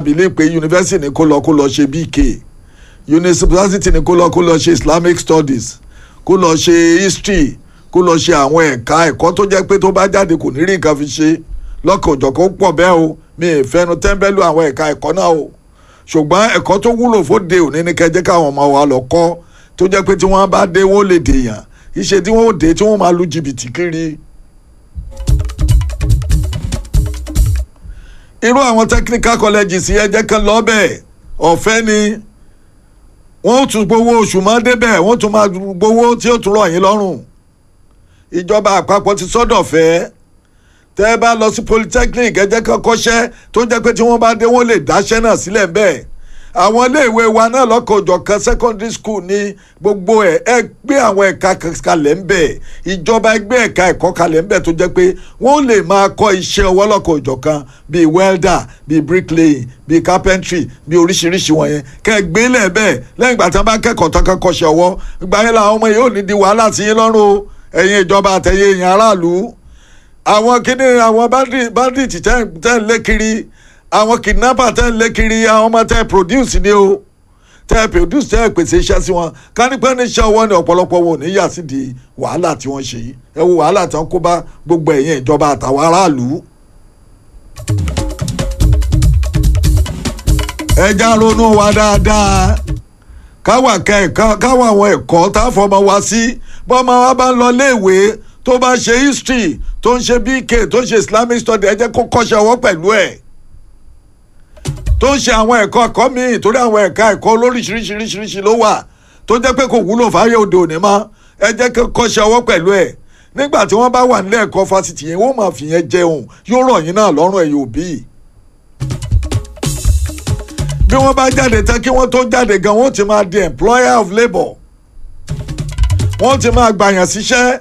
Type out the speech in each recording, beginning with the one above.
bìlí pé yunifásitì ní kó lọ kó lọ ṣe BK yunifásitì ní kó lọ kó lọ ṣe Islamic studies kó lọ ṣe history kó lọ ṣe àwọn ẹ̀ka ẹ̀kọ́ tó jẹ́ pé tó bá jáde kò ní rí nǹkan fi ṣe lọ́kàn òjọ̀kan ó pọ̀ bẹ́ẹ̀ o mi ì fẹ́nu tẹ́ńbẹ́lú àwọn ẹ̀ka ẹ̀kọ́ náà o ṣùgbọ́n ẹ̀kọ́ tó wúlò fóde òní ní kẹjẹ́ káwọn ọmọ wa lọ kọ́ tó jẹ́ pé tí wọ́n bá dé wọ́n lè dèèyàn iṣẹ́ tí wọ́n ó dé tí wọ́n máa lu jìbìtì kiri. irú àwọn technical colleges yẹn jẹ́ kán lọ bẹ́ẹ̀ ọ̀fẹ́ ni wọ́n tún gbowó oṣù máa débẹ̀ wọ́n tún máa gbowó tí ó tún rọ̀ yín lọ́rùn ìjọba àpapọ̀ ti sọ́dọ̀ fẹ́ tẹ́ ẹ bá lọ sí polytechnic ẹ jẹ́ kán kọ́ṣẹ́ tó jẹ́ pé tí wọ́n bá dé wọ́n lè dáṣẹ́ náà sílẹ̀ bẹ́ẹ̀ àwọn iléèwé wa náà lọ́kọ̀ọ́jọ̀ kan secondary school ní gbogbo ẹ̀ ẹ gbé àwọn ẹ̀ka kalẹ̀ ń bẹ̀ ìjọba ẹgbẹ́ ẹ̀ka ẹ̀kọ́ kalẹ̀ ń bẹ̀ tó jẹ́ pé wọ́n lè máa kọ́ iṣẹ́ ọwọ́ lọ́kọ̀ọ́jọ̀ kan bíi welder bíi bricklaying bíi carpentry bíi oríṣiríṣi wọ̀nyẹn kẹ́ ẹ gbé lẹ̀ bẹ́ẹ̀ lẹ́yìn ìgbà tí wọ́n bá kẹ́kọ̀ọ́ tán kan kọ́ṣẹ́ ọwọ́ ìgbà yẹn làwọn ọmọ yìí ò ní di wàhálà sí yín lọ́rùn o ẹ̀yin ìjọba àtẹ̀yẹ èèyàn aráàlú àwọn kíní àwọn bandit tẹ́ ń lé kiri àwọn kidnapper tẹ́ ń lé kiri àwọn ọmọ tẹ́ produce ni o tẹ́ produce tẹ́ pèsè iṣẹ́ sí wọn kánípẹ́ níṣẹ́ ọwọ́ ni ọ̀pọ̀lọpọ̀ wọn ò ní yà sí di wàhálà tí wọ́n ṣe yìí ẹ wo wàhálà tí wọ́n kó bá gbogbo ẹ̀yin ìjọba àtàwọn aráàlú. ẹja ronú wa dáadáa káwa kẹ́ẹ̀kan káwa àwọn ẹ̀kọ́ tá a fọmọ wa sí bọ́mọ wa bá ń lọ léèwé tó bá ṣe history tó ń ṣe BK tó ń ṣe Islamic study ẹ jẹ́ kó kọ́ṣẹ́ ọwọ́ pẹ̀lú ẹ̀ tó ń ṣe àwọn ẹ̀kọ́ ẹ̀kọ́ míì torí àwọn ẹ̀ka ẹ̀kọ́ lóríṣiríṣiríṣiríṣi ló wà tó jẹ́ pé kò wúlò fáyé òde òní mọ́ ẹ jẹ́ kó kọ́ṣẹ́ ọwọ́ pẹ̀lú ẹ̀ nígbà tí wọ́n bá wà nílé ẹ̀kọ́ fásitì yẹn wọ́n máa fìyẹn jẹun yóò rọ̀ yín náà lọ́rùn ẹ̀yìn òbí bí wọ́n bá jáde tán kí wọ́n tó jáde gan wọ́n ti máa di employer of labour wọ́n ti máa gbàyàn síṣẹ́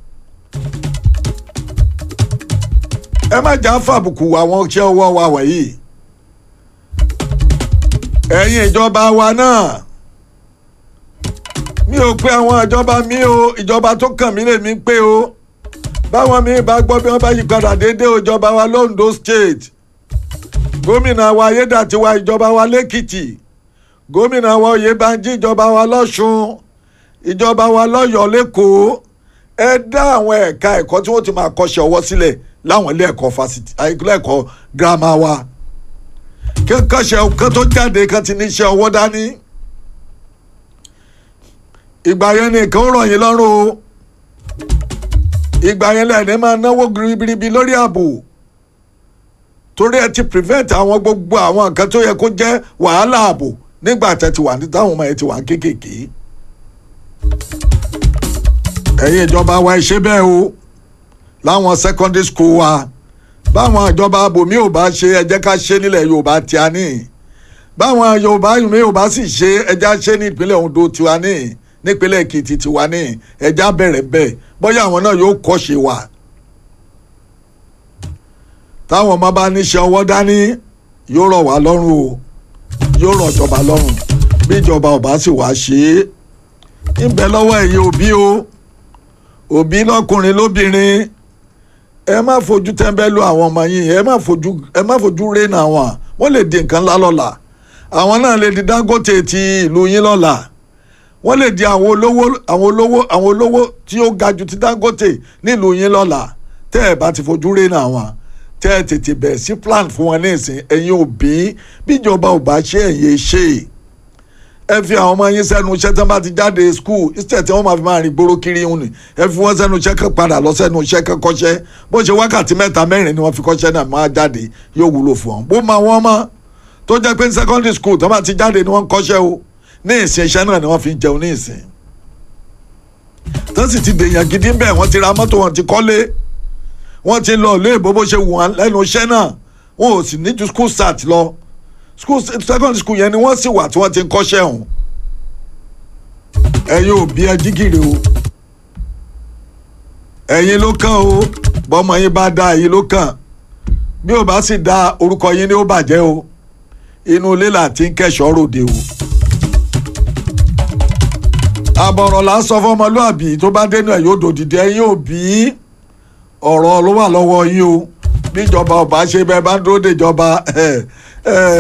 ẹ má jà fàbùkù àwọn iṣẹ́ ọwọ́ wa wọ̀nyí ẹ̀yin ìjọba wa náà mi ò pé àwọn ìjọba mi o ìjọba tó kàn mí lèmi pé o báwọn mi bá gbọ́ bí wọ́n bá yí padà déédéé ìjọba wa londo state gómìnà wa ayédàtiwa ìjọba wa lẹ́kìtì gómìnà wa oyèbánjí ìjọba wa lọ́ṣun ìjọba wa lọ́yọ̀ọ́ lẹ́kọ̀ọ́ ẹ dá àwọn ẹ̀ka ẹ̀kọ́ tí wọ́n ti máa kọ́ṣẹ́ ọwọ́ sílẹ̀ láwọn ilé ẹ̀kọ́ fásitì ilé ẹ̀kọ́ girama wa kẹ́kọ̀ọ́ṣẹ́ kan tó jáde kan ti níṣẹ́ ọwọ́ dání ìgbà yẹn nìkan ó rọ̀ yín lọ́rùn o ìgbà yẹn lẹ́ẹ̀ni máa náwó ribiribi lórí ààbò torí ẹ ti prevent àwọn gbogbo àwọn nǹkan tó yẹ kó jẹ́ wàhálà ààbò nígbà tẹ́ ti wà ní táwọn ọmọ yẹn ti wà kéékèèké ẹ̀yin ìjọba wa ẹ ṣe bẹ́ẹ̀ o láwọn secondary school wa báwọn ìjọba abòmí ò bá ṣe ẹ jẹ́ ká ṣe nílẹ̀ Yorùbá tí a ní báwọn Yorùbá mi ò bá sì ṣe ẹ já ṣe ní ìpínlẹ̀ Ondo tiwa ní nípínlẹ̀ Èkìtì tiwa ní ẹ já bẹ̀rẹ̀ bẹ́ẹ̀ bóyá àwọn náà yóò kọ́ ṣe wà táwọn ọmọ bá níṣẹ́ ọwọ́ dání yóò rọ̀ wá lọ́rùn o yóò rọ̀ ìjọba lọ́rùn bí ìjọba ò bá sì wá ṣe é ń bẹ lọ́wọ́ ẹ̀yin òbí o òbí lọ́kùnrin lóbìnrin ẹ má fojú tẹ́ńbẹ́lú àwọn ọmọ yín ẹ má fojú ẹ má fojú rénà wọn wọ́n lè di nǹkan ńlá lọ́la àwọn náà lè di Dangote ti ìlú yín lọ́la wọ́n lè di àwọn olówó àwọn olówó àwọn olówó tí ó ga jù ti Dangote nílùú yín lọ́la tẹ́ ẹ bá ti fojú rénà wọn tẹ́ ẹ tètè bẹ̀rẹ̀ sí plan fún wọn ní ìsìn ẹ̀yin òbí bíjọba ò bá ṣe ẹ̀yẹ ṣe ẹ fi àwọn ọmọ yín sẹ́nu iṣẹ́ tí wọ́n bá ti jáde school instead tí wọ́n máa fi máa rìn gbòòrò kiri ń nì ẹ fi wọ́n sẹ́nu iṣẹ́ kan padà lọ sẹ́nu iṣẹ́ kan kọ́ṣẹ́ bó ṣe wákàtí mẹ́ta mẹ́rin ni wọ́n fi kọ́ṣẹ́ náà máa jáde yóò wúlò fún wọn bó máa wọ́n mọ́ tó jẹ́ pé secondary school tí wọ́n bá ti jáde ni wọ́n kọ́ṣẹ́ o ní ìsìn iṣẹ́ náà ni wọ́n fi jẹun ní ìsìn tó sì ti dèèyàn gidi bẹ́ẹ̀ wọ́n ti ra mọ́tò wọn ti kọ́lé wọ́n ti lọ ilé ìbò bó ṣe wù wọ́n lẹ́nu iṣẹ́ náà wọn ò sì ní ju school start lọ school secondary school yẹn ni wọ́n sì wà tí wọ́n ti ń kọ́ṣẹ́ ọ̀hún ẹ̀yin òbí ẹ jígìrì o ẹ̀yin ló kàn o bọ́mọ yín bá dá ẹ̀yin ló kàn bí ò bá sì dá orúkọ yín ni ó bàjẹ́ o inú ilé là ti ń kẹ́ṣọ́ ròde o àbọ̀rọ̀ là ń sọ fọmọlúàbí tó bá dénú ẹ̀ yóò dòdìdí ẹ̀yin òbí ọ̀rọ̀ ló wà lọ́wọ́ yín o bíjọba ọba ṣe bẹ́ẹ̀ bá ń dúró déjọba